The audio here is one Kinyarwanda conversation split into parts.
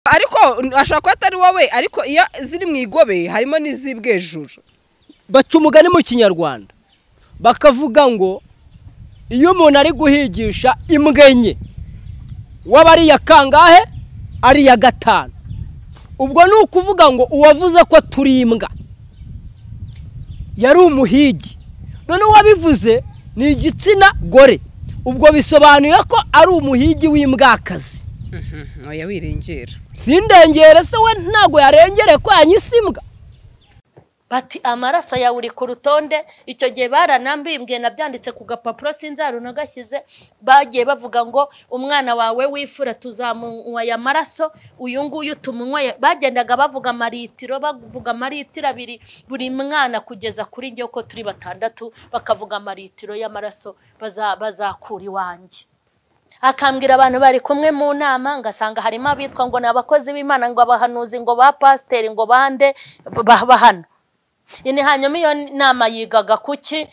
ariko ashobora kuba atari wowe ariko iyo ziri mu igobe harimo n'iz'ibwejuru baca umugani mu kinyarwanda bakavuga ngo iyo umuntu ari guhigisha imbwa enye waba ari iya kangahe ari iya gatanu ubwo ni ukuvuga ngo uwavuze ko turi imbwa yari umuhigi none uwabivuze ni igitsina gore ubwo bisobanuye ko ari umuhigi w'imbwakazi ntoya wirengera sindengere se we ntabwo yarengere ko yanyise imbwa bati amaraso yawe uri ku rutonde icyo gihe baranambimbye nabyanditse ku gapapuro sinzarunagashyize bagiye bavuga ngo umwana wawe w'ifura tuzamunywaya amaraso uyu nguyu tumunyweye bagendaga bavuga amaritiro bavuga amaritiro abiri buri mwana kugeza kuri njye uko turi batandatu bakavuga amaritiro y'amaraso bazakura iwanjye akambwira abantu bari kumwe mu nama ngasanga harimo abitwa ngo ni abakozi b'imana ngo abahanuzi ngo ba pasiteri ngo bande bahano ni hanyuma iyo nama yigaga ku ki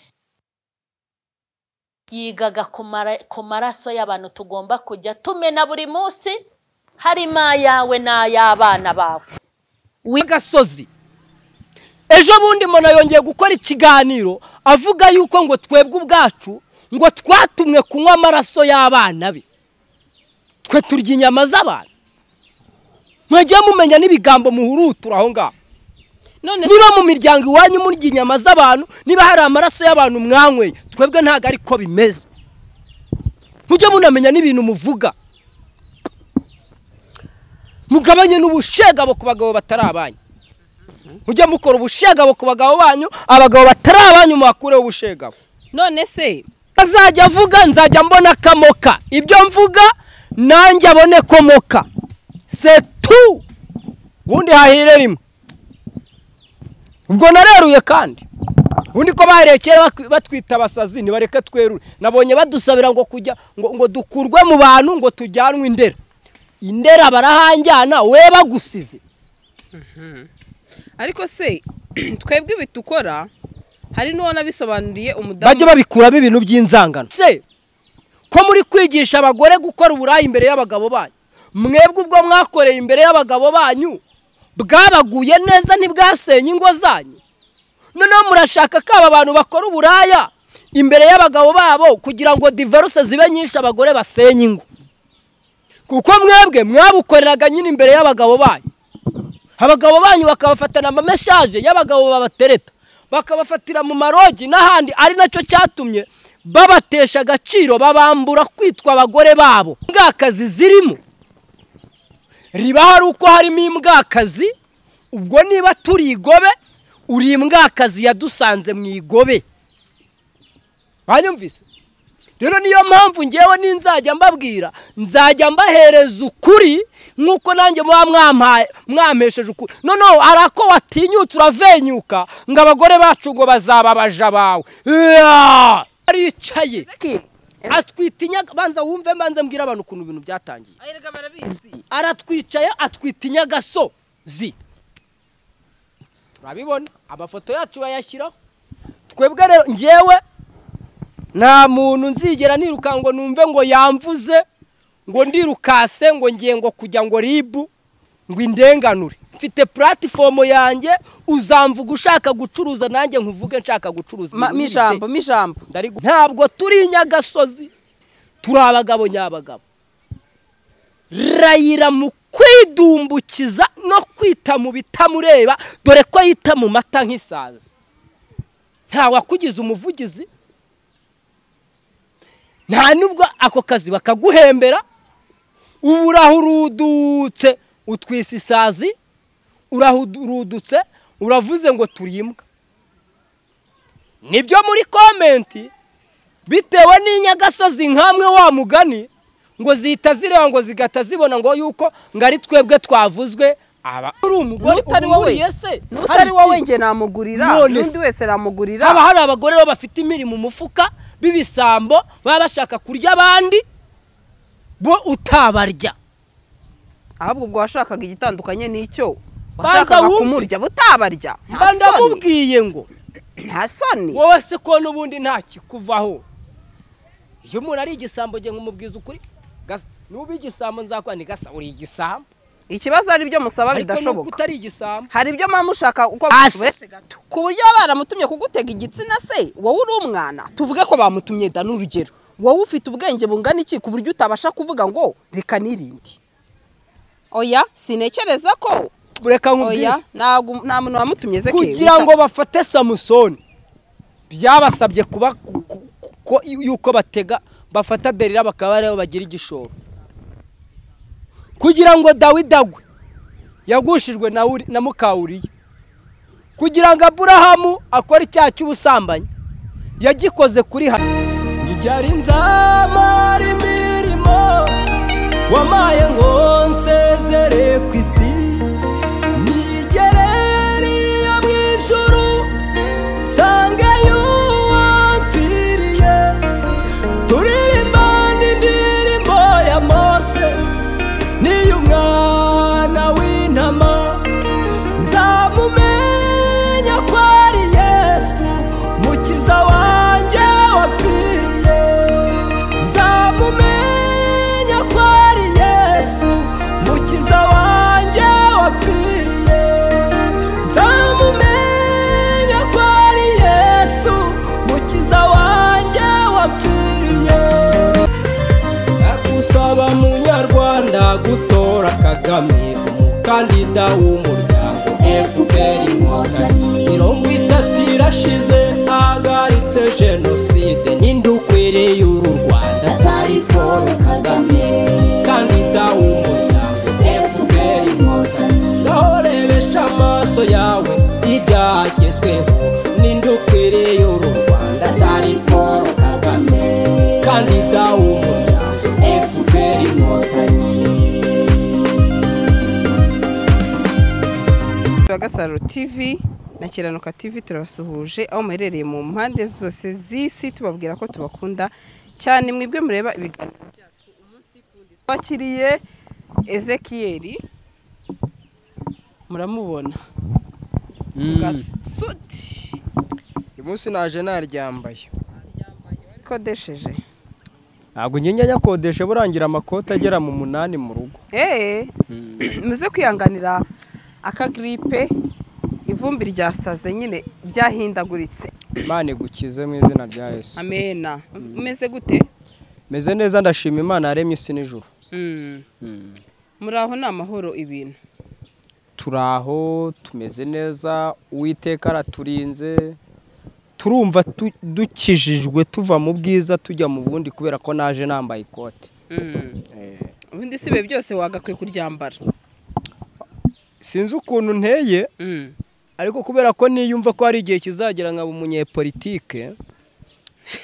yigaga ku maraso y'abantu tugomba kujya tumena buri munsi harimo ayawe n'ay'abana bawe w'agasozi ejo bundi muntu yongeye gukora ikiganiro avuga yuko ngo twebwe ubwacu ngo twatumwe kunywa amaraso y'abana be twe turya inyama z'abantu mwajya mumenya n'ibigambo muhurutura aho ngaho niba mu miryango iwanyu murya inyama z'abantu niba hari amaraso y'abantu mwanyweye twebwe ntabwo ariko bimeze mujye munamenya n'ibintu muvuga mugabanye n'ubushegabo ku bagabo batari abanyu mujye mukora ubushegabo ku bagabo banyu abagabo batari abanyu muhakureho ubushegabo none se azajya avuga nzajya mbona akamoka ibyo mvuga nanjye abone ko moka setu ubundi hahire rimwe ubwo nareruye kandi ubundi ko bahereye kera batwita abasazi ntibareke twerure nabonye badusabira ngo kujya ngo dukurwe mu bantu ngo tujyanwe indera indera barahanjyana we bagusize ariko se twebwe ibi dukora hari n'uwo nabisobanuriye umudamu bajye babikuramo ibintu by'inzangano se ko muri kwigisha abagore gukora uburayi imbere y'abagabo banyu mwebwe ubwo mwakoreye imbere y'abagabo banyu bwabaguye neza ntibwasenye ingo zanyu noneho murashaka ko aba bantu bakora uburaya imbere y'abagabo babo kugira ngo diveruse zibe nyinshi abagore basenye ingo kuko mwebwe mwabukoreraga nyine imbere y'abagabo banyu abagabo banyu bakabafatana amameshaje y'abagabo babatereta bakabafatira mu marogi n'ahandi ari nacyo cyatumye babatesha agaciro babambura kwitwa abagore babo mbwakazi zirimo riba hari uko harimo imbwakazi ubwo niba turi igobe uri imbwakazi yadusanze mu igobe banyumvise rero niyo mpamvu ngewe n'inzajya mbabwira nzajya mbahereza ukuri nk'uko nanjye muba mwampesheje ukuri noneho hari ako watinyutse uravenyuka ngo abagore bacu ngo bazaba abaja bawe aricaye atwita inyaga banza wumve mbanza mbwira abantu ukuntu ibintu byatangiye aratwicaye atwita inyagasozi turabibona amafoto yacu bayashyiraho twebwe rero ngewe nta muntu nzigera niruka ngo numve ngo yamvuze ngo ndirukase ngo ngengo kujya ngo ribu ngo indenganure mfite puratifomu yanjye uzamvuga ushaka gucuruza nanjye nkuvuge nshaka gucuruza ijambo ijambo ntabwo turi inyagasozi turi abagabo nyabagabo rayira mu kwidumbukiza no kwita mu bitamureba dore ko yita mu mata nk'isazi ntawakugize umuvugizi nta nubwo ako kazi bakaguhembera ubu urahurudutse utwisa isazi urahurudutse uravuze ngo turimbwa nibyo muri komenti bitewe n'inyagasozi nkamwe wa mugani ngo zihita zireba ngo zigahita zibona ngo yuko ngo ari twebwe twavuzwe aba uri umugore utari wowe n'utari wowe njye namugurira n'undi wese namugurira haba hari abagore bo bafite imirimo umufuka b'ibisambo baba bashaka kurya abandi bo utabarya ahubwo ubwo washakaga igitandukanye n'icyo Banza washakaga wumve. kumurya butabarya nta soni ndamubwiye ngo nta soni wowe se ko n'ubundi nta kikuvaho iyo umuntu ari igisambo njye nkumubwiza ukuri gasa nuba igisambo nzakora ni gasa uri igisambo ikibazo hari ibyo musaba ariko nubwo bidashoboka utari igisambo hari ibyo mpamvu ushaka uko Asi. bakubese gato ku buryo baba baramutumye kugutega igitsina se wowe uri umwana tuvuge ko bamutumye da n'urugero wowe ufite ubwenge bungana iki ku buryo utabasha kuvuga ngo reka nirinde oya sinekereza ko reka nkubwire oya ntago- nta muntu wamutumye ze kugira ngo bafate samusoni byabasabye kuba ku- ku- ku- yuko batega bafata derira bakaba aribo bagira igishoro kugira ngo dawidi agwe yagushijwe na Uri- na mukawuriya kugira ngo aburahamu akore icyaha cy'ubusambanyi yagikoze kuri hano ntibyari nzamara imirimo wamaye ngo nsezere ku isi nigereriye mu ijuru nsange yuwapfiriye turirimba n'indirimbo ya mose n'iy'umwana w'intama nzamumenya ko ari yesu mukiza wanjye wapfiriye nzamumenya ko ari yesu mukiza wanjye wapfiriye nzamumenya ko ari yesu mukiza wanjye wapfiriye Usaba munyarwanda gutora Kagame umukandida w'umuryango FPR inkotanyi mirongo itatu irashize ahagaritse jenoside ninde ukwiriye uru Rwanda atari Paul Kagame umukandida w'umuryango FPR inkotanyi ndahorebesha amaso yawe ibyagezweho ninde ukwiriye uru Rwanda atari Paul Kagame umukandida w'umuryango FPR inkotanyi Bagasaro TV na Kiranuka TV turabasuhuje aho muherereye mu mpande zose z'isi tubabwira ko tubakunda cyane mwebwe mureba ibiganiro byacu umunsi kundi twakiriye Ezekiyeli muramubona mu gasuti uyu munsi naje naryambaye kodesheje ntabwo ngenga nyakodeshe burangira amakoti agera mu munani mu rugo eee muze kwihanganira akagiripe ivumbi ryasaze nyine byahindaguritse imana igukize mu izina rya yesu amena umeze gute meze neza ndashima imana yaremye isi n'ijoro Mm. muri aho ni amahoro ibintu turi aho tumeze neza uwiteka araturinze turumva tu- dukijijwe tuva mu bwiza tujya mu bundi kubera ko naje nambaye ikote Mm. ubundi si bihe byose wagakwiye kuryambara sinzi ukuntu nteye Mm. ariko kubera ko niyumva ko hari igihe kizagera nkaba umunyepolitike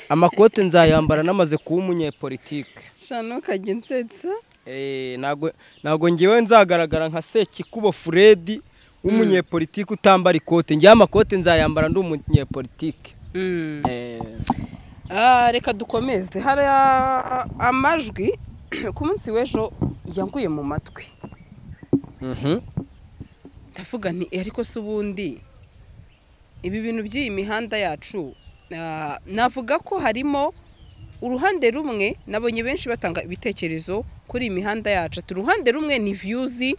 amakote nzayambara namaze kuba umunyepolitike sha ntukajye unsetsa Eh, ntabwo ntabwo ngewe nzagaragara nka sekikubo furedi w'umunyepolitike utambara ikote ngewe amakote nzayambara ndi umunyepolitike Mm. Eh, Ah, reka dukomeze hari ah, amajwi ku munsi w'ejo yanguye mu matwi mhm. ndavuga nti "Eh, ariko si ubundi ibi bintu by'iyi mihanda yacu ah, navuga ko harimo uruhande rumwe nabonye benshi batanga ibitekerezo kuri iyi mihanda yacu ati uruhande rumwe ni viyuzi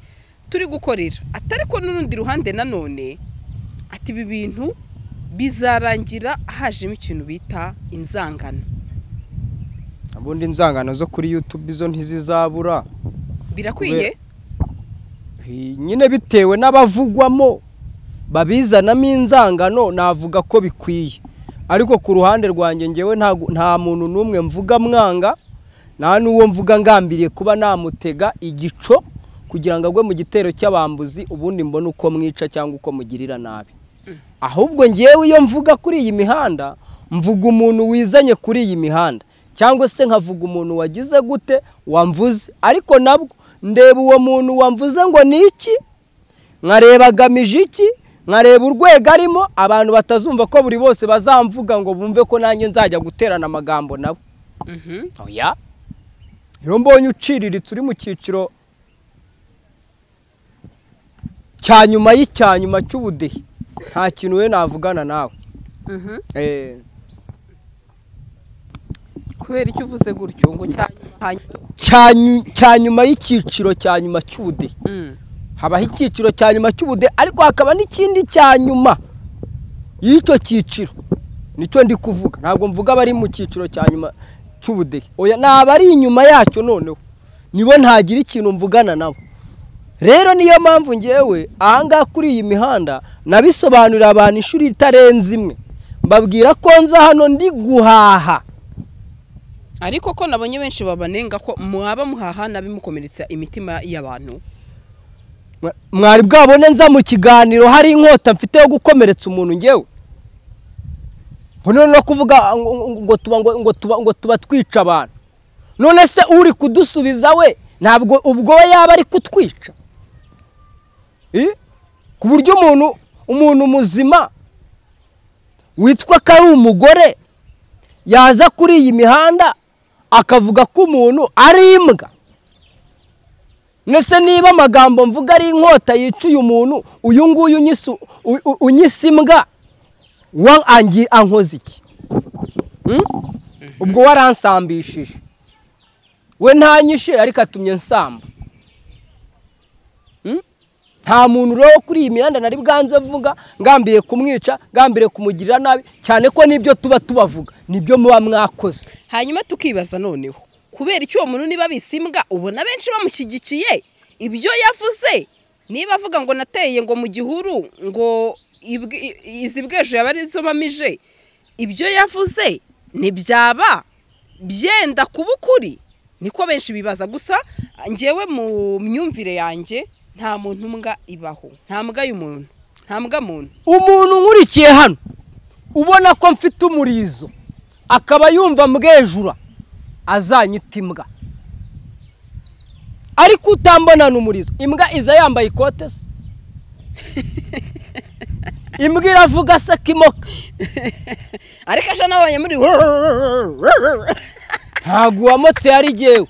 turi gukorera ati ariko n'urundi ruhande nanone ati ibi bintu bizarangira hajemo ikintu bita inzangano ubundi inzangano zo kuri yutube izo ntizizabura birakwiye Eh, nyine bitewe n'abavugwamo babizanamo inzangano navuga ko bikwiye ariko ku ruhande rwanjye ngewe ntago- nta muntu n'umwe mvuga mwanga nta n'uwo mvuga ngambiriye kuba namutega igico kugira ngo agwe mu gitero cy'abambuzi ubundi mbone uko mwica cyangwa uko mugirira nabi ahubwo ngewe iyo mvuga kuri iyi mihanda mvuga umuntu wizanye kuri iyi mihanda cyangwa se nkavuga umuntu wagize gute wamvuze ariko nabwo ndeba uwo muntu wamvuze ngo ni iki nkareba agamije iki nkareba urwego arimo abantu batazumva ko buri bose bazamvuga ngo bumve ko nanjye nzajya guterana amagambo nabo Mhm. oya iyo mbonye uciriritse uri mu cyiciro cya nyuma y'icya nyuma cy'ubudehe nta kintu we navugana nawe Mhm. Eh, kubera icyo uvuze gutyo ngo cyane cya nyu- cya nyuma y'icyiciro cya nyuma cy'ubudehe Mm. habaho icyiciro cya nyuma cy'ubude ariko hakaba n'ikindi cya nyuma y'icyo cyiciro nicyo ndi kuvuga ntabwo mvuga abari mu cyiciro cya nyuma cy'ubudehe oya ni abari inyuma yacyo noneho nibo ntagira ikintu mvugana nabo rero niyo mpamvu ngewe ahangaha kuri iyi mihanda nabisobanurira abantu inshuro itarenze imwe mbabwira ko nza hano ndi guhaha ariko ko nabonye benshi babanenga ko mwaba muhaha n'abimukomeretsa imitima y'abantu Mwa- mwari bwabone nza mu kiganiro hari inkota mfite yo gukomeretsa umuntu ngewe ngo none no kuvuga ngo- ngo- ngo tuba ngo- ngo tuba ngo tuba twica abantu none se uri kudusubiza we ntabwo ubwo we yaba ari kutwica Eh? ku buryo umuntu umuntu muzima witwa ko ari umugore yaza kuri iyi mihanda akavuga ko umuntu ari imbwa Mbese niba amagambo mvuga ari inkota yicuye umuntu uyu nguyu unyisu- u- u- unyisa imbwa wa angi ankoze iki Hmm? ubwo waransambishije we ntanyishe ariko atumye nsamba Hmm? nta muntu rero kuri iyi mihanda nari bwanze vuga ngambiriye kumwica ngambiriye kumugirira nabi cyane ko n'ibyo tuba tubavuga nibyo muba mwakoze hanyuma tukibaza noneho kubera icyo uwo muntu niba abise imbwa ubona benshi bamushyigikiye ibyo yavuze niba avuga ngo nateye ngo mu gihuru ngo ibwe- i- izi bwejo yaba arizo mamije ibyo yavuze ntibyaba byenda kuba ukuri niko benshi bibaza gusa ngewe mu myumvire yanjye nta muntu mbwa ibaho nta mbwa y'umuntu nta mbwa muntu umuntu nkurikiye hano ubona ko mfite umurizo akaba yumva mbwejura azanyita imbwa ariko utambonana umurizo imbwa iza yambaye ikote se imbwa iravuga se kimoka ariko aje nabonye muri ntabwo uwamotse yari igewe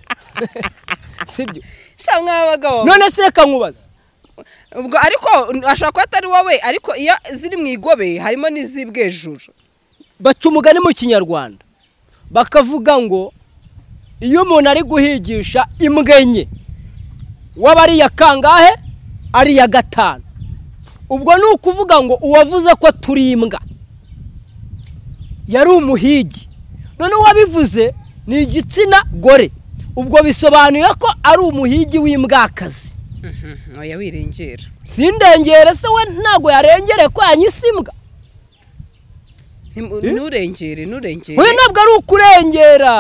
sibyo sha mw'abagabo none se reka nkubaze ubwo ariko ashobora kuba atari wowe ariko iyo ziri mu igobe harimo n'iz'ibwejuru baca umugani mu kinyarwanda bakavuga ngo iyo umuntu ari guhigisha imbwa enye waba ari iya kangahe ari iya gatanu ubwo ni ukuvuga ngo uwavuze ko turi imbwa yari umuhigi none uwabivuze ni igitsina gore ubwo bisobanuye ko ari umuhigi w'imbwakazi oya wirengera sindengere se we ntabwo yarengere ko yanyise imbwa Ntimu- Eh? nturengere nturengere we ntabwo ari ukurengera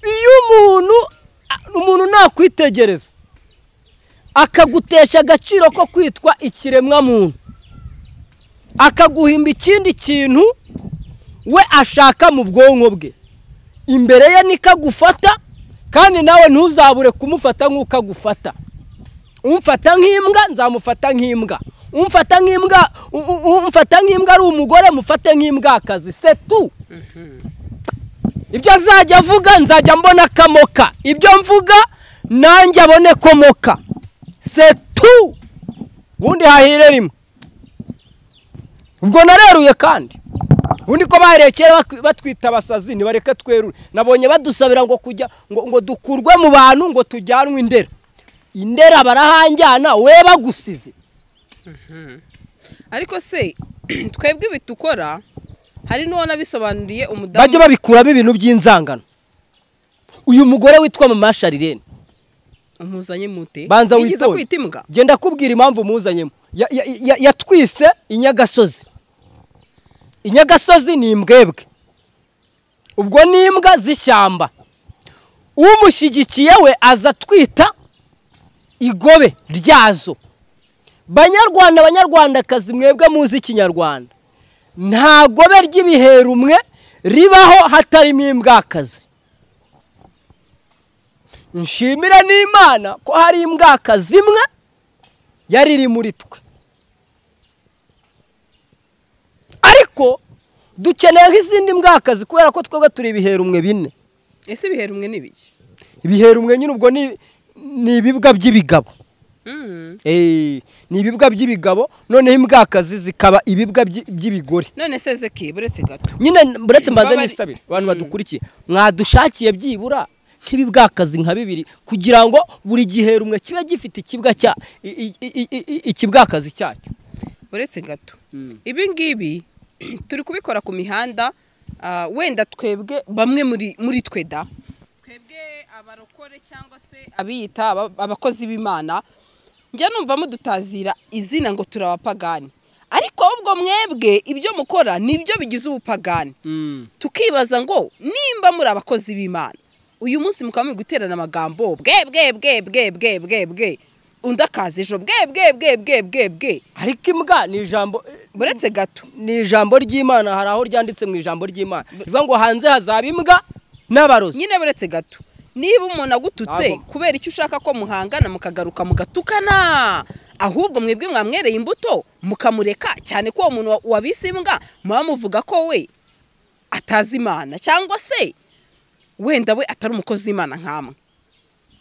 iyo umuntu a- umuntu nakwitegereza akagutesha agaciro ko kwitwa ikiremwamuntu akaguhimba ikindi kintu we ashaka mu bwonko bwe imbere ye niko agufata kandi nawe ntuzabure kumufata nk'uko agufata umfata nk'imbwa nzamufata nk'imbwa umfata nk'imbwa u- u- umfata nk'imbwa ari umugore mufate nk'imbwakazi setu ibyo azajya avuga nzajya mbona kamoka ibyo mvuga nanjye abone komoka setu ubundi hahire rimwe ubwo nareruye kandi ubundi ko bahereye kera bakwi- batwita abasazi ntibareke twerure nabonye badusabira ngo kujya ngo, ngo dukurwe mu bantu ngo tujyanwe indera indera barahanjyana we bagusize ariko se twebwe ibi dukora hari n'uwo nabisobanuriye bajye umudamu babikuramo ibintu by'inzangano uyu mugore witwa mama sharirene umuzanye mute banza Yigeze witonde kwita imbwa genda kubwira impamvu muzanyemo Ya- ya- ya- yatwise inyagasozi inyagasozi ni imbwebwe ubwo ni imbwa z'ishyamba umushyigikiye we aza atwita igobe ryazo banyarwanda banyarwandakazi mwebwe muzi ikinyarwanda nta gobe ry'ibihe rumwe ribaho hatarimo imbwakazi nshimire n'imana ko hari imbwakazi imwe yari iri muri twe ariko dukeneye nk'izindi mbwakazi kubera ko twebwe turi ibihe rumwe bine ese ibihera umwe n'ibiki ibihe rumwe nyine ubwo ni ni ibibwa by'ibigabo Mm. Eh, ni ibibwa by'ibigabo noneho imbwakazi zikaba ibibwa by'i- by'ibigore none se zeki buretse gato nyine buretse mbanze Babari- nisabire abantu badukurikiye mwadushakiye byibura nk'ibibwakazi nka bibiri kugira ngo buri gihe rumwe kibe gifite ikibwa cya i- i- i- i- i- ikibwakazi cyacyo uretse gato ibi ngibi turi kubikora ku mihanda ah, wenda twebwe bamwe muri muri twe da twebwe abarokore cyangwa se abiyita aba- abakozi b'imana njya numva mudutazira izina ngo turi abapagani ariko ahubwo mwebwe ibyo mukora nibyo bigize ubupagani tukibaza ngo nimba muri abakozi b'imana uyu munsi mukaba muri guterana amagambo bwe bwe bwe bwe bwe bwe bwe undi akaza ejo bwe bwe bwe bwe bwe bwe ariko imbwa ni ijambo buretse gato ni ijambo ry'imana hari aho ryanditse mu ijambo ry'imana rivuga ngo hanze hazaba imbwa n'abarozi nyine buretse gato niba umuntu agututse Ntabwo. kubera icyo ushaka ko muhangana mukagaruka mugatukana ahubwo mwebwe mwamwereye imbuto mukamureka cyane ko uwo muntu wa- wabise imbwa muba muvuga ko we atazi imana cyangwa se wenda we atari umukozi w'imana nk'amwe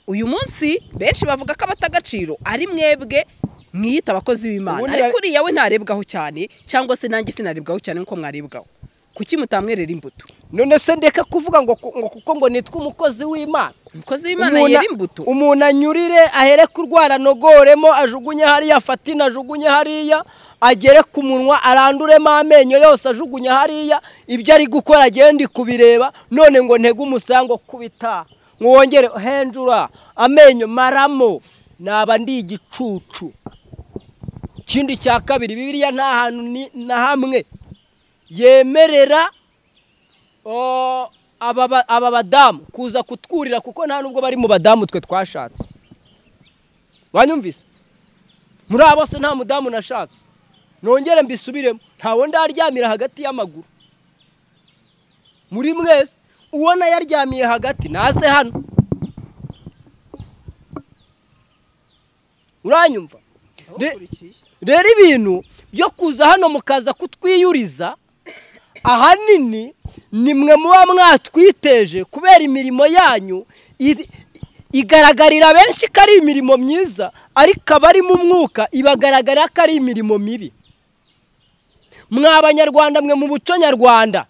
uyu munsi benshi bavuga ko abata agaciro ari mwebwe mwiyita abakozi b'imana Ubundi ariko yari- uriya we ntarebwaho cyane cyangwa se nanjye sinarebwaho cyane nk'uko mwarebwaho kuki mutamwerera imbuto none se ndeka kuvuga ngo ku- ngo kuko ngo nitwa umukozi w'imana umukozi w'imana Umuntu- yera imbuto umuntu anyurire ahere kurwara nogoremo ajugunye hariya fatine ajugunye hariya agere ku munwa aranduremo amenyo yose ajugunye hariya ibyo ari gukora agende kubireba none ngo ntege umusango kubita ngo wongere henjura amenyo maramo naba ndi igicucu ikindi cya kabiri bibiliya nta hantu ni- na hamwe yemerera o, aba ba- aba badamu kuza kutwurira kuko nta nubwo bari mu badamu twe twashatse wanyumvise muri abo se nta mudamu nashatse nongere mbisubiremo ntawe ndaryamira hagati y'amaguru muri mwese ubona yaryamiye hagati naze hano uranyumva Re- rero ibintu byo kuza hano mukaza kutwiyuriza ahanini ni mwe muba mwatwiteje kubera imirimo yanyu i- igaragarira benshi ko ari imirimo myiza ariko abari mu mwuka ibagaragara ko ari imirimo mibi mwa abanyarwanda mwe mu buco nyarwanda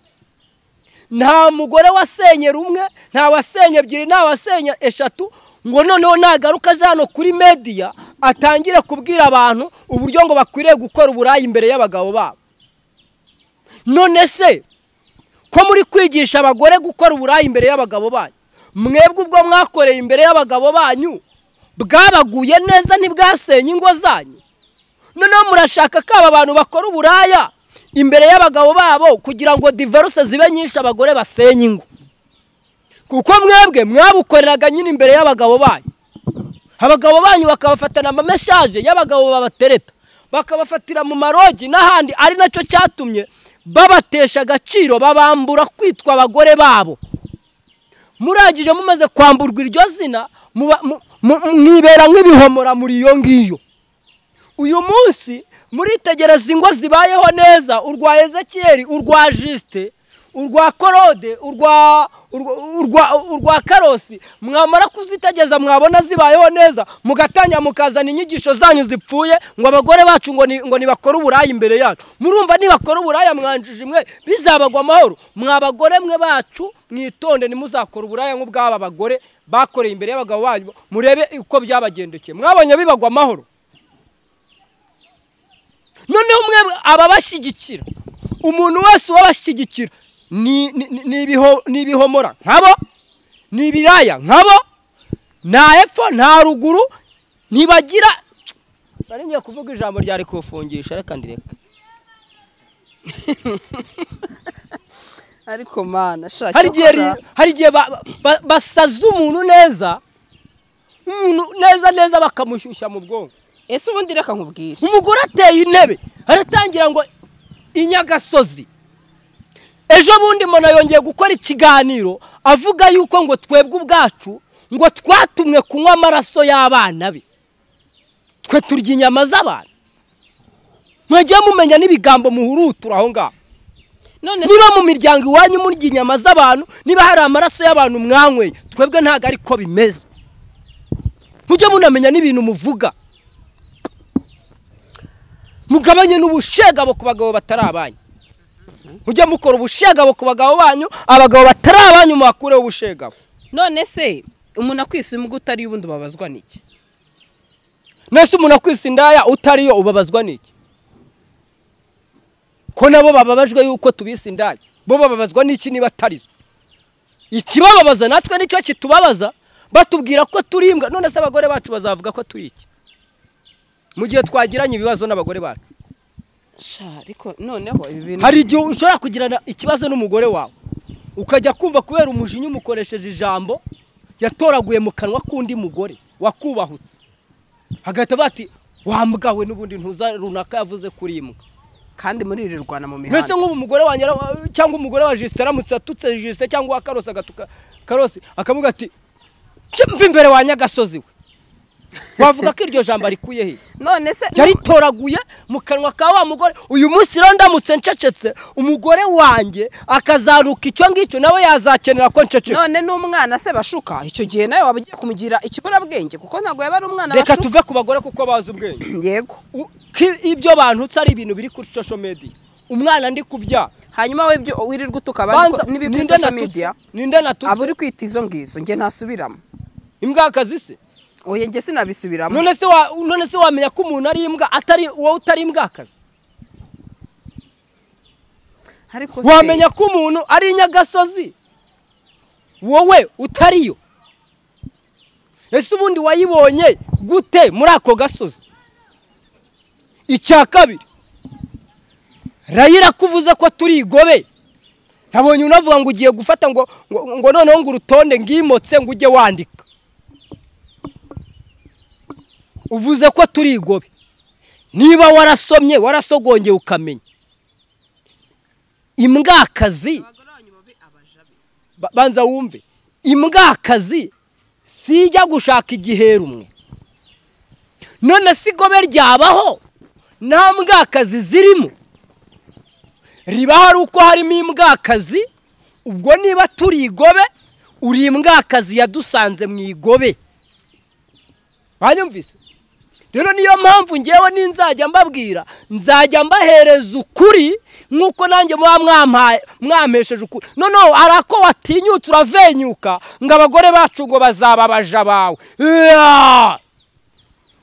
nta mugore wasenye rumwe nta wasenye ebyiri nta wasenye eshatu ngo noneho nagaruka aje hano kuri mediya atangire kubwira abantu uburyo ngo bakwiriye gukora uburayi imbere y'abagabo babo none se ko muri kwigisha abagore gukora uburayi imbere y'abagabo banyu mwebwe ubwo mwakoreye imbere y'abagabo banyu bwabaguye neza ntibwasenye ingo zanyu noneho murashaka ko aba bantu bakora uburaya imbere y'abagabo babo kugira ngo diverse zibe nyinshi abagore basenye ingo kuko mwebwe mwabukoreraga nyine imbere y'abagabo banyu abagabo banyu bakabafatana amameshaje y'abagabo babatereta bakabafatira mu marogi n'ahandi ari nacyo cyatumye babatesha agaciro babambura kwitwa abagore babo murangije mumaze kwamburwa iryo zina muba- mu- mu- mwibera nk'ibihomora muri iyo ngiyo uyu munsi muritegereza ingo zibayeho neza urwa ezekiyeri urwa jisite urwa korode urwa urwa- urwa urwa karosi mwamara kuzitegeza mwabona zibayeho neza mugatangira mukazana inyigisho zanyu zipfuye ngo abagore bacu ngo ni- ngo ntibakore uburaya imbere yacu murumva nibakora uburaya mwanjije imwe bizabagwa amahoro mwa bagore mwe bacu mwitonde ntimuzakore uburaya nk'ubw'aba bagore bakoreye imbere y'abagabo banyu murebe uko byabagendekeye mwabonye bibagwa amahoro noneho umwe ababashyigikira umuntu wese ubabashyigikira ni ni- ni- ni ibiho- ni ibihomora nkabo ni ibiraya nkabo nta epfo nta ruguru ntibagira nari ngiye kuvuga ijambo ryari kuwufungisha reka ndireka ariko mana shaka hari igihe ri- hari igihe ba- ba- basaza umuntu neza umuntu neza neza bakamushyushya mu bwonko ese ubundi reka nkubwire umugore ateye intebe aratangira ngo inyagasozi ejo bundi mbona yongeye gukora ikiganiro avuga yuko ngo twebwe ubwacu ngo twatumwe kunywa amaraso y'abana be twe turya inyama z'abantu mwajya mumenya n'ibigambo muhurutura aho ngaho none niba mu miryango iwanyu murya inyama z'abantu niba hari amaraso y'abantu mwanyweye twebwe ntabwo ariko bimeze mujye munamenya n'ibintu muvuga mugabanye n'ubushegabo ku bagabo batari abanyu mujye mukora ubushegabo ku bagabo banyu abagabo batari abanyu muhakureho ubushegabo none se umuntu akwisa umwe utariyo ubundi ubabazwa n'iki nese umuntu akwisa indaya utariyo ubabazwa n'iki ko nabo bababajwe yuko tubise indaya bo bababazwa n'iki niba atarizo ikibababaza natwe nicyo kitubabaza batubwira ko turi imbwa none se abagore bacu bazavuga ko turi iki mu gihe twagiranye ibibazo n'abagore bacu sha ariko noneho ibi bintu hari igihe ushobora kugirana ikibazo n'umugore wawe ukajya kumva kubera umujinya umukoresheje ijambo yatoraguye mu kanwa k'undi mugore wakubahutse hagahita bati wambwa we n'ubundi ntuza runaka yavuze kuri imbwa kandi muri iri rwana mu mihanda mbese nk'ubu umugore wa nyira- cyangwa umugore wa jisite aramutse atutse jisite cyangwa uwa karosi agatuka karosi akavuga ati mva imbere wa nyagasozi we wavuga ko iryo jambo arikuye he none se yaritoraguye mu kanwa ka wa mugore uyu munsi rero ndamutse ncecetse umugore wanjye akazaruka icyo ngicyo nawe yazakenera ko ncecetse none n'umwana se bashuka icyo gihe nawe waba ugiye kumugira ikiburabwenge kuko ntabwo yaba ari umwana reka bashuka tuve ku bagore kuko bazi ubwenge yego U- ki- ibyo bantu utse ari ibintu biri kuri social media umwana ndi kubyara hanyuma we ibyo wirirwa utuka abandi banza ko- n'ibiri kuri ninde social natutse media ninde aba uri natutse kwita izo ngizo njye ntasubiramo imbwakazi se oye njye sinabisubiramo none se wa none se wamenya ko umuntu ari imbwa atari wowe utari imbwakazi ariko se- wamenya ko umuntu ari inyagasozi wowe utariyo ese ubundi wayibonye gute muri ako gasozi icya kabiri rayira ko uvuze ko turi igobe nabonye unavuga ngo ugiye gufata ngo ngo, ngo noneho ngo urutonde ngimotse ngo ujye wandika uvuze ko turi igobe niba warasomye warasogongeye ukamenya imbwakazi Ba- banza wumve imbwakazi sijya gushaka igihera umwe none si igobe ryabaho nta mbwakazi zirimo riba hari uko harimo imbwakazi ubwo niba turi igobe uri imbwakazi yadusanze mu igobe banyumvise rero niyo mpamvu ngewe ninzajya mbabwira nzajya mbahereza ukuri nk'uko nanjye muba mwampaye- mwampesheje ukuri noneho hari ako watinyutse uravenyuka ngo abagore bacu ngo bazababaja bawe Yaa!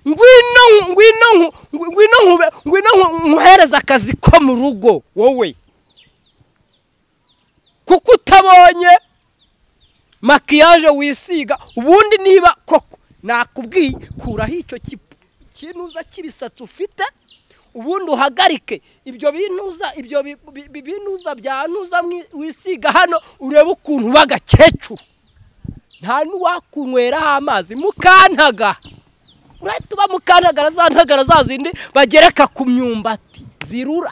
ngwino ngwino nku- ngwino nkube ngwino nku- nkuhereze akazi ko mu rugo wowe kuko utabonye makiyaje wisiga ubundi niba koko nakubwiye kuraho icyo kipu kinuza cy'ibisatsi ufite ubundi uhagarike ibyo binuza ibyo bi- bi- bi- binuza byanuza mwi- wisiga hano urebe ukuntu uba agakecuru nta n'uwakunyweraho amazi mukantaga urahita uba mukantagara za ntagara za zindi bagereka ku myumbati zirura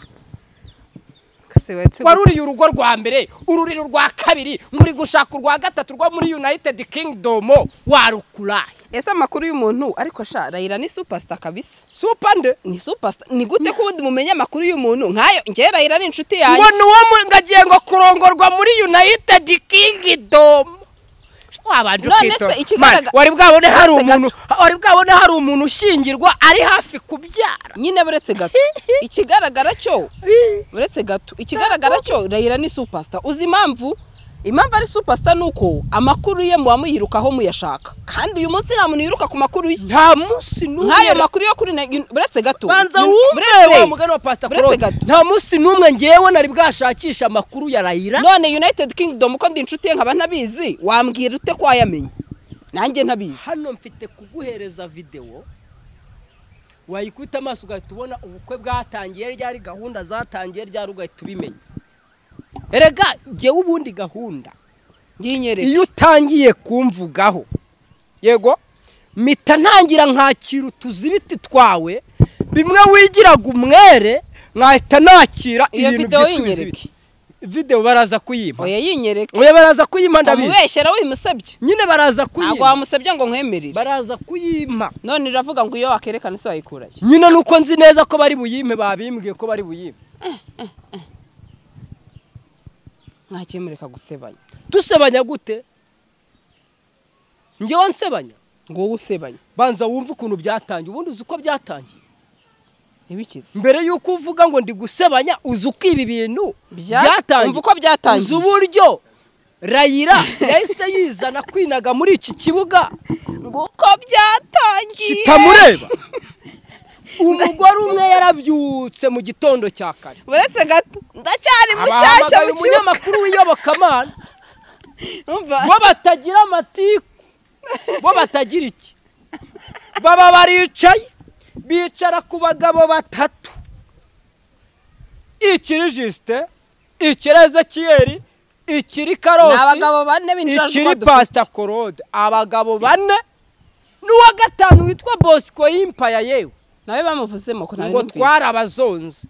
se waretse wari uriye urugo rwa mbere ururiro rwa kabiri muri gushaka urwa gatatu rwo muri united kingdom warukurahe gu- ese amakuru y'umuntu ariko sha rayira ni supasita kabisa supa nde ni supasita ni gute ko ubundi mumenya amakuru y'umuntu nkayo njye rayira ni inshuti ngo yanjye ni uwo mu- ngagiye ngo kurongorwa muri united kingdom wabanje None se ukitora. ikigaragara- Mani, wari bwabone hari Uretse umuntu wari bwabone hari umuntu ushyingirwa ari hafi kubyara nyine buretse gato ikigaragara cyo uretse gato ikigaragara cyo rayira ni supasita uzi impamvu impamvu ari supasita ni uko amakuru ye muba muyirukaho muyashaka kandi uyu munsi nta muntu yiruka ku makuru ye nta munsi n'umwe nk'ayo makuru yo kuri na- uretse gato banza Uni- wumve buretse- wa mugani wa pasita buretse Claude. gato. nta munsi n'umwe ngewe nari bwashakisha amakuru ya rayira none united kingdom uko ndi inshuti ye nkaba ntabizi wambwira ute ko wayamenya nanjye ntabizi hano mfite kuguhereza videwo wayikubita amaso ugahita ubona ubukwe bwatangiye ryari gahunda zatangiye ryari ugahita ubimenya erega jyewe ubundi gahunda nginyereka iyo utangiye kumvugaho yego mpita ntangira nkakira utuzibiti twawe bimwe wigiraga umwere nkahita nakira iyo ibintu videwo byitwa ibizibiti yinyereke videwo baraza kuyimpa oya yinyereke oya baraza kuyimpa ndabizi umubeshyera wimusebye nyine baraza ntabwo kuyimpa wamusebye ngo nkwemerere baraza kuyimpa none iravuga ngo iyo wakerekana se wayikurayo nyine nuko nzi neza ko bari buyime babimbwiye ko bari buyime mwakemureka gusebanya dusebanya gute ngewe nsebanya ngo wowe usebanye banza wumve ukuntu byatangiye ubundi uzi uko byatangiye ntibikize mbere y'uko uvuga ngo ndi gusebanya uzi uko ibi bintu Bya- byatangiye umva uko byatangiye. uzi uburyo rayira yahise yizana kwinaga muri iki kibuga ngo uko byatangiye kitamureba umugore umwe yarabyutse mu gitondo cya kare uretse gato ndacyari mushyashya abahamagaye mu kibuga umunyamakuru w'iyobokamana Umva, bo batagira amatiku bo batagira iki baba baricaye bicara ku bagabo batatu ikiri jisite ikiri ezekiyeri ikiri ni karosi abagabo bane b'injajwa ikiri dufite. pasita korode abagabo bane n'uwa gatanu witwa bosco y'impaya yewe nawe bamuvuzemo ko nawe ngo twara twarabazonze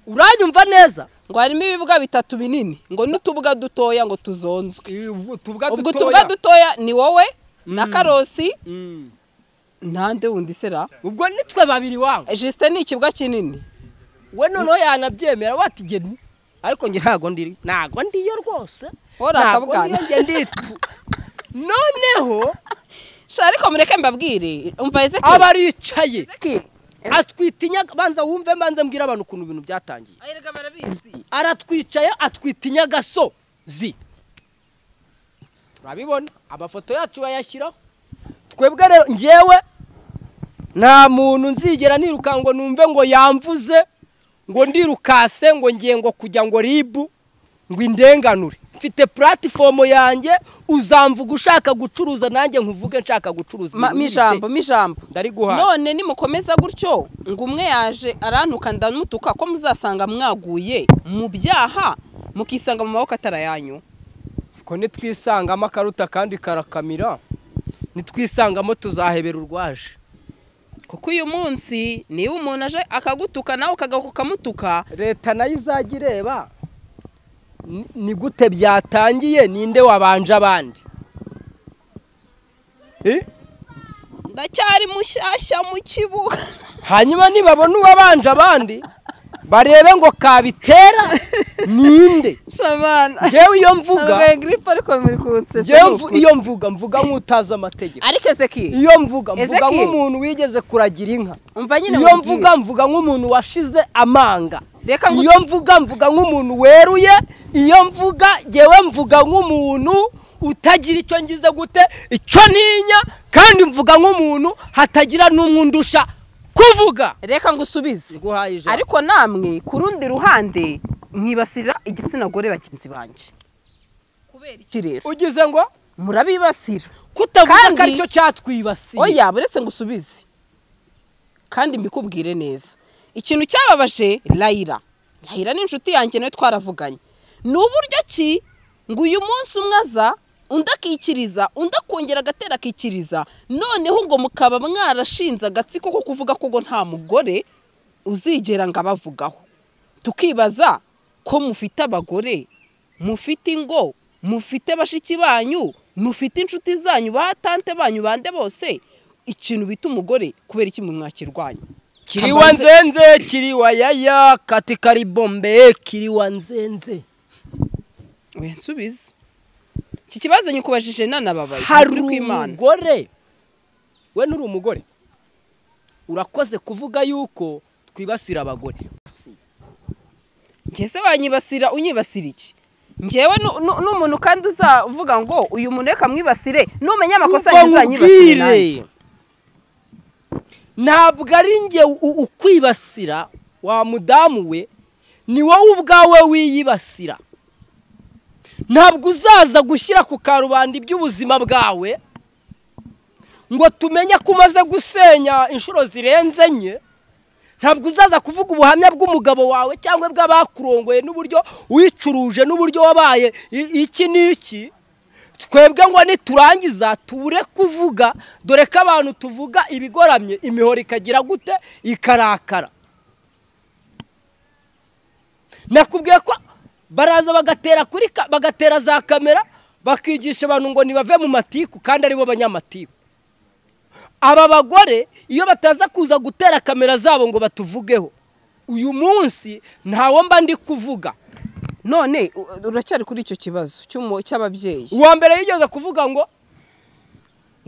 uranyumva neza ngo harimo ibibuga bitatu binini ngo n'utubuga dutoya ngo tuzonzwe utubwa ubwo utubuga dutoya ni wowe na Mm. karosi ntande wundi sera ubwo nitwe babiri wawe jisite ni ikibuga kinini we noneho yanabyemera watigeni ariko njye ntago ndiri ntago ndiyo rwose Wari Ntago akabwana. ndiyo, njye nditu noneho Sha, ariko mureke mbabwire umva ezekiyeli abaricaye atwita inyaga banza wumve mbanza mbwira abantu ukuntu ibintu byatangiye erega barabizi aratwicaye atwita inyagasozi turabibona amafoto yacu bayashyiraho twebwe rero njyewe nta muntu nzigera niruka ngo numve ngo yamvuze ngo ndirukase ngo ngiye ngo kujya ngo ribu ngo indenganure mfite puratifomu yanjye uzamvuga ushaka gucuruza nanjye nkuvuge nshaka gucuruza Ma- ibintu mi bite. ijambo mi ijambo ndariguhaye none nimukomeza gutyo ngo umwe yaje arantuka ndamutuka ko muzasanga mwaguye mu byaha mukisanga mu maboko atarayanyu ko nitwisangamo akaruta kandi karakamira nitwisangamo tuzahebera urwaje kuko uyu munsi niba umuntu aje akagutuka nawe ukagaruka ukamutuka leta nayo izajya ireba ni- ni gute byatangiye ninde wabanje abandi Eh? ndacyari mushyashya mu kibuga hanyuma nibabona uwabanje abandi barebe ngo kabitera ninde shabana ngewe iyo ntabwo mvuga giripe ariko muri kunsetsa ngewe mvu- iyo mvuga mvuga nk'utazi amategeko ariko ezeki iyo mvuga mvuga Ezekiel. nk'umuntu wigeze kuragira inka umva nyine iyo nkubwire. mvuga mvuga nk'umuntu washize amanga Reka ngu- iyo mvuga mvuga nk'umuntu weruye iyo mvuga yewe mvuga nk'umuntu utagira icyo ngize gute icyo ntinya kandi mvuga nk'umuntu hatagira n'umwe undusha kuvuga reka ngusubize nguhaye ijambo ariko namwe ku rundi ruhande mwibasira igitsina gore bagenzi banjye kubera iki rero ugize ngo murabibasira kutavuga Kandi- ko aricyo cyatwibasiye oya buretse ngo usubize kandi mbikubwire neza ikintu cyababaje layira layira ni inshuti yanjye nawe twaravuganye ni uburyo ki ngo uyu munsi umwe aza undi akikiriza undi akongera agatera akikiriza noneho ngo mukaba mwarashinze agatsiko ko kuvuga ko ngo nta mugore uzigera ngo abavugaho tukibaza ko mufite abagore mufite ingo mufite bashiki banyu mufite inshuti zanyu ba tante banyu bande bose ikintu bita umugore kubera iki mwakirwanya kiriwa nzenze kiriwa yaya kati karibombe kiriwa nzenze we nsubize iki kibazo nyikubajije nanababaye hari ukuri kw'Imana. umugore we nturi umugore urakoze kuvuga yuko twibasira abagore njye se banyibasira unyibasira iki njyewe nu- nu- n'umuntu kandi uzavuga ngo uyu muntu reka mwibasire numenya amakosa Ngo yanjye uzanyibasire nkubwire, nanjye ntabwo ari njye u- ukwibasira wa mudamu we ni wowe ubwawe wiyibasira ntabwo uzaza gushyira ku karubanda iby'ubuzima bwawe ngo tumenye ko umaze gusenya inshuro zirenze enye ntabwo uzaza kuvuga ubuhamya bw'umugabo wawe cyangwa bw'abakurongoye n'uburyo wicuruje n'uburyo wabaye i- iki n'iki twebwe ngo niturangiza tubure kuvuga dore ko abantu tuvuga ibigoramye imihoro ikagira gute ikarakara nakubwiye ko baraza bagatera kuri ka- bagatera za kamera bakigisha abantu ngo nibave mu matiku kandi aribo banyamatiku aba bagore iyo bataza kuza gutera kamera zabo ngo batuvugeho uyu munsi ntawo mba ndi kuvuga none u- uracyari kuri icyo kibazo cy'umu- cy'ababyeyi uwa mbere yigeze kuvuga ngo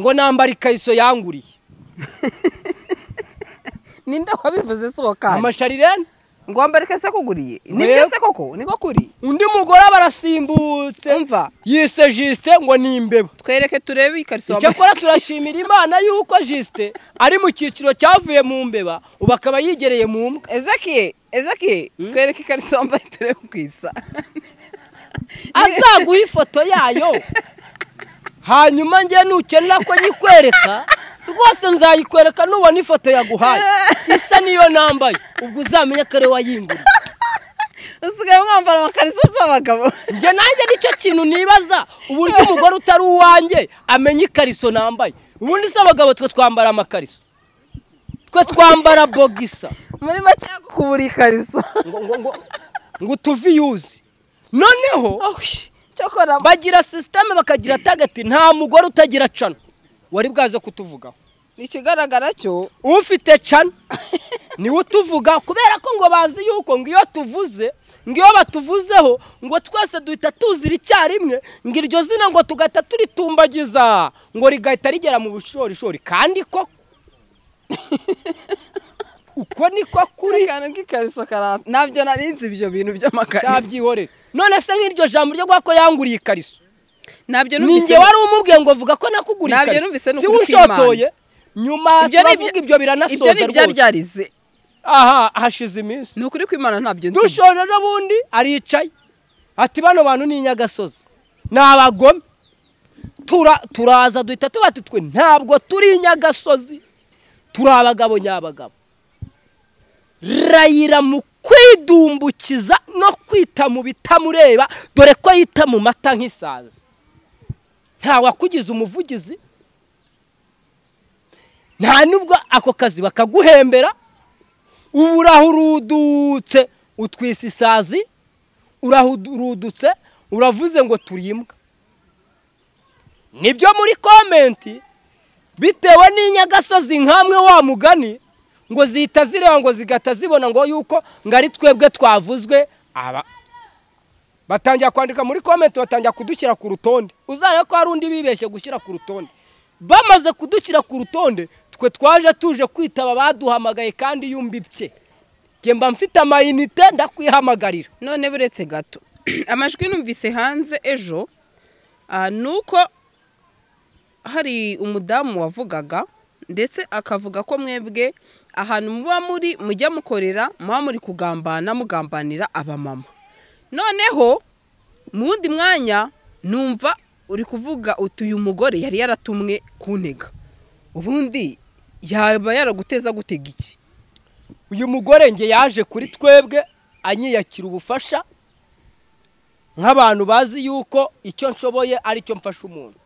ngo nambara ikayiso yanguriye ninde wabivuze si uwo kandi amasharirene ngomba reka se kuguriye nibyo se koko niko kuri undi mugore aba arasimbutse Umva. yise jisite ngo ni imbeba twereke turebe ikariso wambaye icyakora turashimira imana y'uko jisite ari mu cyiciro cyavuye mu mbeba ubu akaba yigereye mu mbwa ezekiye ezekiye twereke ikariso wambaye turebe uko isa azaguha ifoto yayo hanyuma njye nukenera ko nyikwereka rwose nzayikwereka nubona ifoto yaguhaye isa niyo nambaye ubwo uzamenya ko ari wayinguriye usigaye mwambara amakariso z'abagabo njye nanjye nicyo kintu nibaza uburyo umugore utari uwanjye amenya ikariso nambaye ubundi se abagabo twe twambara amakariso twe twambara bogisa muri make kubura ikariso ngo ngo ngo ngo utuviyuzi noneho cyokora bagira sisiteme bakagira tagati nta mugore utagira cana wari bwaze kutuvugaho ikigaragara cyo ufite cana niwe utuvuga kubera ko ngo bazi yuko ngo iyo tuvuze ngo iyo batuvuzeho ngo twese duhita tuzira icyarimwe ngo iryo zina ngo tugahita turitumbagiza ngo rigahita rigera mu bushorishori kandi ko uko niko kuri akantu k'ikariso karata nabyo narinzi ibyo bintu by'amakariso cyabyihorera none se nk'iryo jambo ryo guha ko yanguriye ikariso nabyo ni numvise njye wari umubwiye ngo vuga ko nakuguriye Nabyo ikariso numvise ni si ukuri unshotoye nyuma Ibyo ni ibyo- turavuga ibyo ibyo biranasoza ni ibya rwose ryarize aha hashize iminsi ni ukuri kwimana ntabyo nzi dushoje n'ubundi aricaye ati bano bantu ni inyagasozi ni abagome Tura- turaza duhita tuba twe ntabwo turi inyagasozi turi abagabo nyabagabo rayira mu kwidumbukiza no kwita mu bitamureba dore ko yita mu mata nk'isazi ntawakugize umuvugizi nta nubwo ako kazi bakaguhembera ubu urahurudutse utwisa isazi urahurudutse uravuze ngo turimbwa nibyo muri komenti bitewe n'inyagasozi nkamwe wa mugani ngo zihita zireba ngo zigahita zibona ngo yuko ngo ari twebwe twavuzwe aba batangira kwandika muri komenti batangira kudushyira ku rutonde uzarebe ko hari undi bibeshye gushyira ku rutonde bamaze kudushyira ku rutonde twe twaje tuje kwitaba baduhamagaye kandi yumbibye njye mba mfite amayinite ndakwihamagarira none buretse gato amajwi numvise hanze ejo ah, ni uko hari umudamu wavugaga ndetse akavuga ko mwebwe ahantu muba muri mujya mukorera muba muri kugambana mugambanira abamama noneho mu wundi mwanya numva uri kuvuga uti uyu mugore yari yaratumwe kuntega ubundi yaba yaraguteza gutega iki uyu mugore njye yaje kuri twebwe anyiyakira ubufasha nk'abantu bazi yuko icyo nshoboye ari cyo mfasha umuntu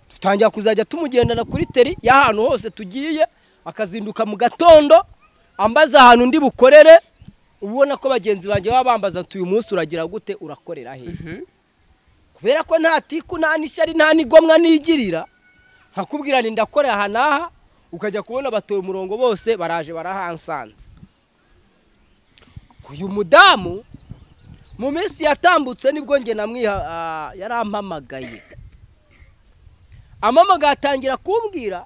dutangira kuzajya tumugendana kuri teri y'ahantu hose tugiye akazinduka mu gatondo ambaza ahantu ndi bukorere uba ubona ko bagenzi banjye baba bambaza ati uyu munsi uragira gute urakorera he kubera ko nta tiku nta n'ishyari nta n'igomwa nigirira nkakubwira ni ndakorera aha n'aha ukajya kubona batoye umurongo bose baraje barahansanze uyu mudamu mu minsi yatambutse nibwo njye namwiha ah, yarampamagaye amamagaye atangira kumbwira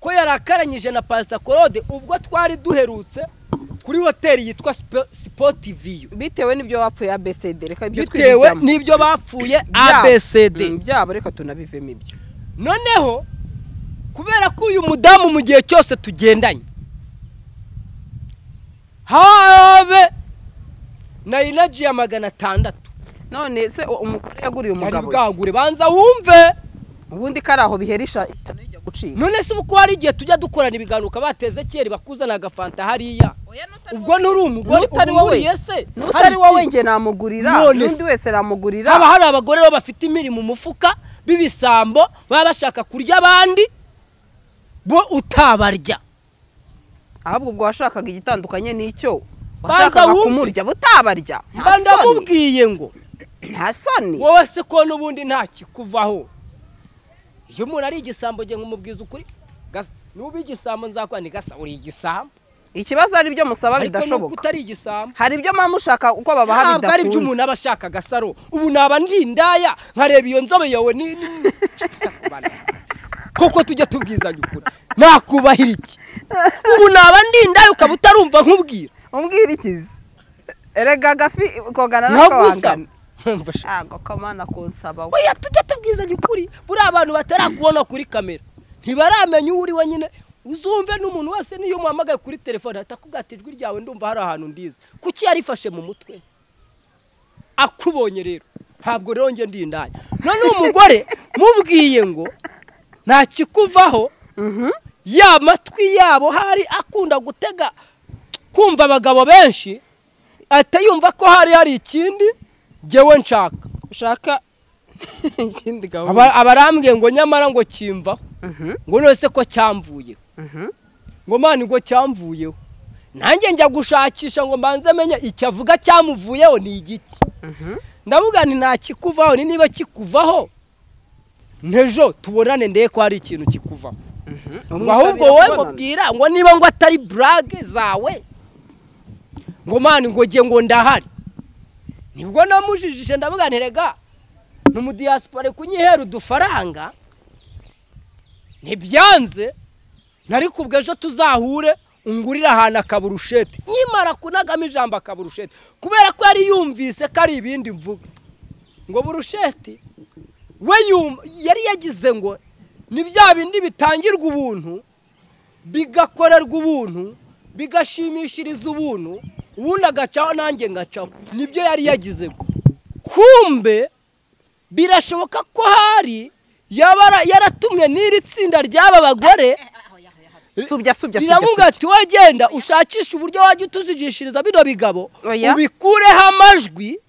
ko yarakaranyije na pasita claude ubwo twari duherutse kuri hoteli yitwa sipoti viyu bitewe n'ibyo wapfuye abcd reka ibyo bitewe twibijyamo. n'ibyo bapfuye Byabo. abcd Mm, byabo reka tunabivemo ibyo noneho kubera ko uyu mudamu mu gihe cyose tugendanye habe na inaji ya magana atandatu none se uwo umugore yaguriye yari umugabo iki? bwagure banza wumve ubundi kari aho biherisha ishyano rijya gucika none se ubu ko hari igihe tujya dukorana ibiganiro ukabateze kera bakuzana agafanta hariya ubwo nturi umugore n'utari uba wowe uhuriye se hari n'utari wowe iki? njye namugurira None n'undi se. wese namugurira haba hari abagore bo bafite imiri mu mufuka b'ibisambo baba bashaka kurya abandi bo utabarya ahubwo ubwo washakaga igitandukanye n'icyo Banza washakaga wumve. kumurya butabarya mba nta soni ndamubwiye ngo nta soni wowe se ko n'ubundi nta kikuvaho iyo umuntu ari igisambo njye nkumubwiza ukuri Gasa- nuba igisambo nzakora ni gasa uri igisambo ikibazo ari ibyo musaba ariko nubwo bidashoboka utari igisambo hari ibyo mama mushaka uko babaha ntabwo ari ibyo bidakunda umuntu aba ashaka agasaro ubu naba ndindaya nkareba iyo nzobe yawe ni ni- koko tujya tubwizanya ukuri nakubahira iki ubu naba ndinda ukaba utarumva nkubwira umbwirikize erega agafi kogana nkagusa n'akabangana Mfasha. ntabwo kamana kunsaba we oya tujya tubwizanya ukuri buriya abantu batarakubona kuri kamera ntibaramenya uwo uri we nyine uzumve n'umuntu wese n'iyo muhamagaye kuri telefone atakubwira ati ijwi ryawe ndumva hari ahantu ndiza kuki yarifashe mu mutwe akubonye rero ntabwo rero njye ndindaya none umugore mubwiye ngo nta kikuvaho ya matwi yabo hari akunda gutega kumva abagabo benshi ahita yumva ko hari hari ikindi njyewe nshaka ushaka ikindi gahunda Aba- abarambwiye ngo nyamara ngo kimvaho ngo nose ko cyamvuyeho ngo mani ngo cyamvuyeho nanjye njya gushakisha ngo mbanze menye icyo avuga cyamuvuyeho ni igiki ndavuga nti nta kikuvaho ni niba kikuvaho ntejo tubonane ndebe ko hari ikintu kikuvaho ngo ahubwo wowe mubwira ngo niba ngo atari burage zawe ngo mani ngo nge ngo ndahari nibwo namujijije ndavuga nti rega ni umudiyasipora kunyihera udufaranga ntibyanze nari kubwo ejo tuzahure ungurire ahantu akaburushete nkimara kunagamo ijambo akaburushete kubera ko yari yumvise ko ari ibindi mvuga ngo burushete we yum- yari yagize ngo ni bya bindi bitangirwa ubuntu bigakorerwa ubuntu bigashimishiriza ubuntu ubundi agacaho nanjye ngacaho nibyo yari yagize ngo kumbe birashoboka ko hari yaba ara- yaratumwe n'iri tsinda ry'aba bagore subya subya subya riravuga ati wagenda ushakishe uburyo wajya utuzigishiriza bino bigabo Oya. ubikureho amajwi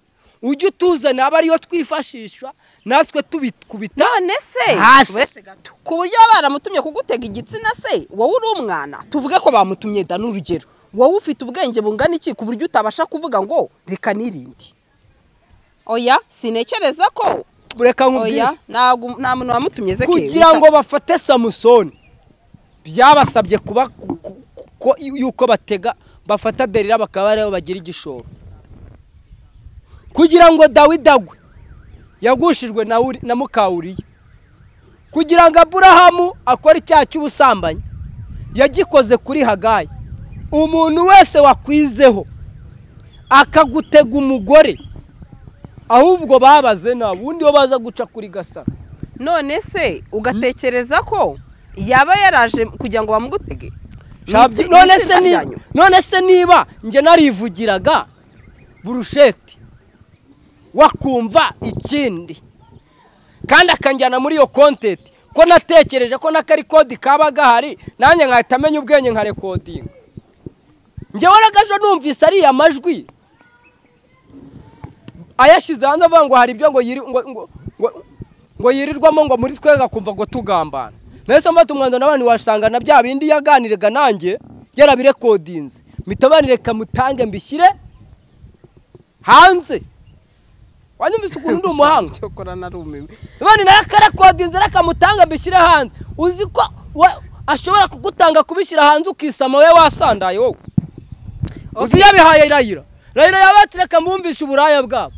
ujye utuzana aba ariyo twifashisha natwe tubikubita none se Hasi. uretse gato ku buryo baba baramutumye kugutega igitsina se wowe uri umwana tuvuge ko bamutumye da n'urugero wowe ufite ubwenge bungana iki ku buryo utabasha kuvuga ngo reka nirinde oya sinekereza ko reka nkubwire oya ntago- nta muntu wamutumye ze kugira ngo bafate samusoni byabasabye kuba ku- ku- ku- yuko batega bafata derira bakaba aribo bagira igishoro kugira ngo dawidi agwe yagushijwe na Uri- na mukawuriya kugira ngo aburahamu akore icyaha cy'ubusambanyi yagikoze kuri hagayi umuntu wese wakwizeho akagutega umugore ahubwo babaze nta wundi wo baza guca kuri gasara none se ugatekereza ko yaba yaraje kugira ngo bamugutege Shabye- Ni itsi- none ni se itsinda ni- ryanyu. none se niba njye narivugiraga burusheti wakumva ikindi kandi akanjyana muri iyo kontenti ko natekereje ko n'akari kodi kaba gahari nanjye nkahita amenya ubwenge nkarekodinga njyewe nagaje numvise ariya majwi ayashyize hanze avuga ngo hari ibyo ngo yiri ngo ngo ngo- ngo yirirwamo ngo muri twe gakumva ngo tugambana nahise mfata umwanzuro n'abantu wasanga na bya bindi yaganiraga nanjye yarabirekodinze mitabanire kamutange mbishyire hanze wanyumvise ukuntu ndi umuhanga cyokora narumiwe none nawe akarakodinze rakamutanga mbishyire hanze uzi ko we- ashobora kugutanga kubishyira hanze ukisama we wasandaye wowe uzi yabihaye rayira rayira yabatse rakamwumvisha uburaya bwabo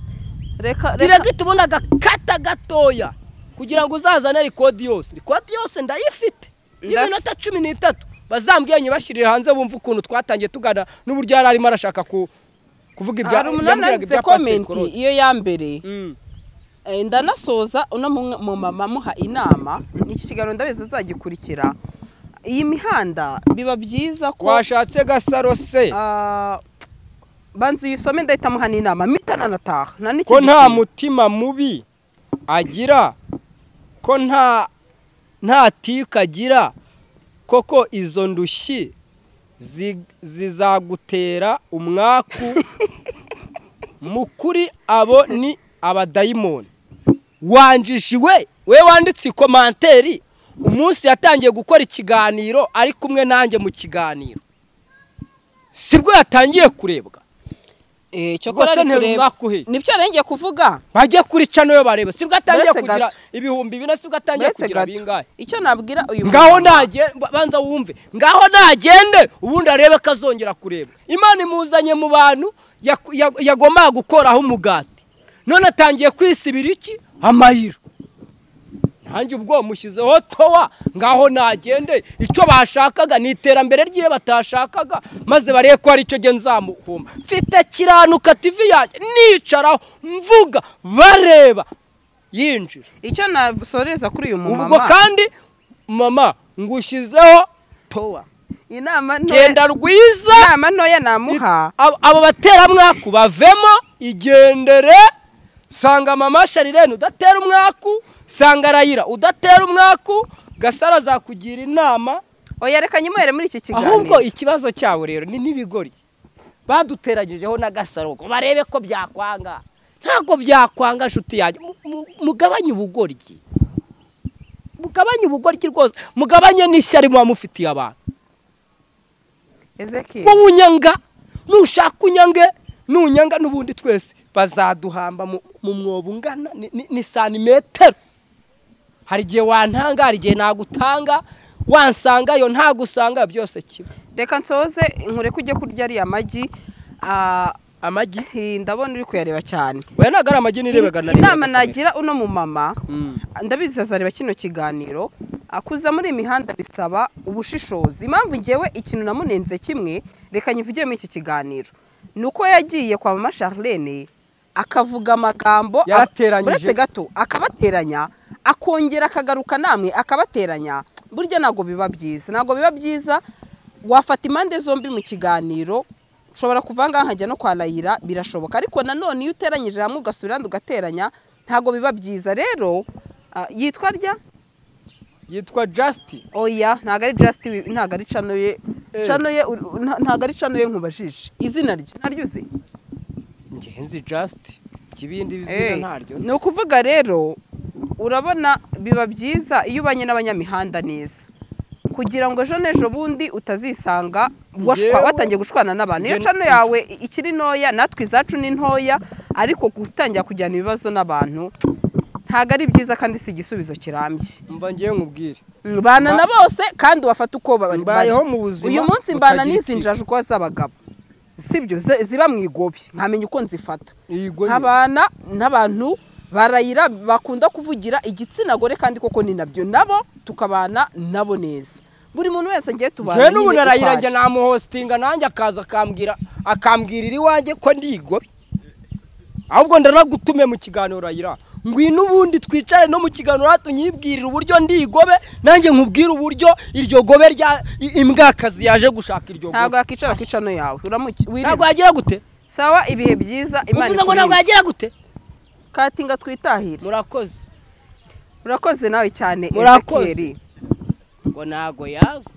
reka reka direga tubona agakata gatoya kugira ngo uzazane rikodi yose rikodi yose ndayifite Ndas- y'iminota cumi n'itatu bazambwiye nyibashyirire hanze bumve ukuntu twatangiye tugana n'uburyo yari arimo arashaka ku- kuvuga ibya hari umuntu yambwiraga yanditse ibya Pasiteri komenti Claude. iyo ya mbere Mm. Eh, ndanasoza uno mu- mu mama amuha inama iki kiganiro ndabizi azagikurikira iyi mihanda biba byiza ko washatse gasaro se ah, banza uyisome ndahita amuha n'inama mita nanataha nta n'ikindi ko nta kintu. mutima mubi agira ko nta nta tika agira koko izo ndushyi zi- zizagutera umwaku mu kuri abo ni abadayimoni wanjishiwe we wanditse ikomanteri umunsi yatangiye gukora ikiganiro ari kumwe nanjye mu kiganiro sibwo yatangiye kurebwa Eh, cyokora Rwose ari nterura kureba umwaka uheye. nibyo yarengeye kuvuga bajye kuri cano yo bareba sibwo atangiye Uretse kugira gato. ibihumbi bine sibwo atangiye uretse kugira gato bingahe icyo nabwira uyu ngaho mumama- nagende banza wumve ngaho nagende ubundi arebe ko azongera kurebwa imana imuzanye mu bantu yaku- ya- yagombaga gukoraho umugati none atangiye kwisibira iki amayiro nanjye ubwo mushyizeho towa ngaho nagende icyo bashakaga ni iterambere ry'iyo batashakaga maze barebe ko hari icyo nge nzamuhuma mfite kiranuka tivi yanjye nicaraho mvuga bareba yinjira icyo nasoreza kuri uyu mumama ubwo kandi mama ngushyizeho towa inama ntoya genda rwiza inama ntoya namuha Abo- abo bateramwaku bavemo igendere sanga mama sharirene udatera umwaku sanga rayira udatera umwaku gasara azakugira inama oya reka nyimuhere muri iki kiganiro ahubwo ikibazo cyabo rero ni n'ibigori baduteragejeho na gasaro ngo barebe ko byakwanga ntabwo byakwanga nshuti yanjye Mu- mu- mugabanye ubugoryi mugabanye ubugoryi rwose mugabanye n'ishyari muba mufitiye abantu Ezekiel wowe unyanga nushaka unyange nunyanga n'ubundi twese bazaduhamba mu mu mwobo ungana ni- ni- ni santimetero hari igihe wantanga hari igihe nagutanga wansangayo ntagusanga byose kiba reka nsoze nkureke ujye kurya ariya magi ah, amagi hi, ndabona uri kuyareba cyane we ntabwo ari amagi nirebaga inama nagira uno mumama Mm. ndabizi azareba kino kiganiro akuza muri iyi mihanda bisaba ubushishozi impamvu ngewe ikintu namunenze kimwe reka nyivugire muri iki kiganiro ni uko yagiye kwa mama charlene akavuga amagambo Yarateranyije. uretse gato akabateranya akongera akagaruka namwe akabateranya burya ntabwo biba byiza ntabwo biba byiza wafata impande zombi mu kiganiro ushobora kuva ngaha nkajya no kwa rayira birashoboka ariko nanone iyo uteranyije hamwe ugasubira ahandi ugateranya ntabwo biba byiza rero ah, yitwa rya yitwa jasiti oya ntabwo ari jasiti ntabwo ari cano ye Eh. cano ye ur- nta- ntabwo ari cano ye nkubajije izina rye ntaryo uzi ngenzi jasiti ikibindi Eh, bizina ntaryo ni ukuvuga rero urabona biba byiza iyo ubanye n'abanyamihanda neza kugira ngo ejo n'ejo bundi utazisanga washwa- Njyewe- watangiye gushwana n'abantu iyo Njye- cano yawe ikiri ntoya natwe izacu ni ntoya ariko gutangira kujyana ibibazo n'abantu ntabwo ari byiza kandi si igisubizo kirambye mva ngiye nkubwire bana na bose kandi wafata uko ba- Mbayeho bari. mu buzima uyu munsi mbana butagira n'izi ikibi. njaju kuba z'abagabo sibyo zi- ziba mu igobyi nkamenya uko nzifata Iyigo nyine. nk'abana n'abantu barayira bakunda kuvugira igitsina gore kandi koko ni nabyo nabo tukabana nabo neza buri muntu wese ngiye tubana njyewe nyine n'ubu uko narayira ari. njye namuhositinga nanjye akaza akambwira akambwirira iwanjye ko ndigobye ahubwo ndaranagutume mu kiganiro rayira ngwino ubundi twicare no mu kiganiro hatu nyibwirire uburyo ndigobe nanjye nkubwire uburyo iryo gobe rya i- imbwakazi yaje gushaka iryo ntabwo gobe yakicara ku icano yawe uramuki ntabwo wirinde yagira gute sawa ibihe byiza imana uvuze ngo ntabwo ikurinde. yagira gute katinga twitahire murakoze urakoze nawe cyane Murakoze. Ezekieli. ngo ntabwo yaza